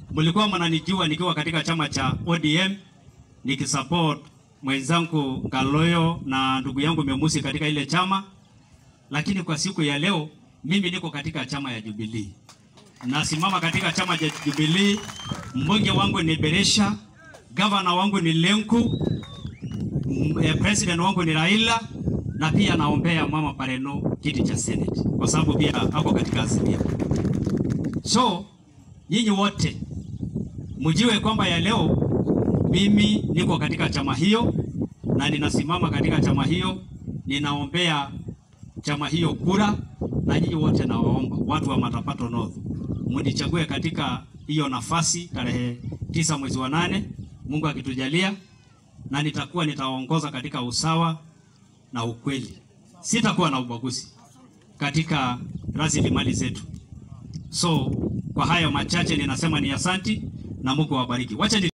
mlikuwa mnanijua nikiwa katika chama cha ODM nikisupport mwenzangu Ngaloyo na ndugu yangu Memusi katika ile chama, lakini kwa siku ya leo mimi niko katika chama ya Jubilee. Nasimama katika chama cha Jubilee. Mbunge wangu ni Beresha, gavana wangu ni Lenku, m- eh, president wangu ni Raila na pia naombea mama Pareno kiti cha Senate kwa sababu pia ako katika Azimio. So nyinyi wote mjue kwamba ya leo mimi niko katika chama hiyo na ninasimama katika chama hiyo, ninaombea chama hiyo kura, na nyinyi wote nawaomba watu wa Matapato North mnichague katika hiyo nafasi tarehe tisa mwezi wa nane, Mungu akitujalia, na nitakuwa nitawaongoza katika usawa na ukweli. Sitakuwa na ubaguzi katika rasilimali zetu. So kwa hayo machache ninasema ni asanti na Mungu awabariki. Wacha ni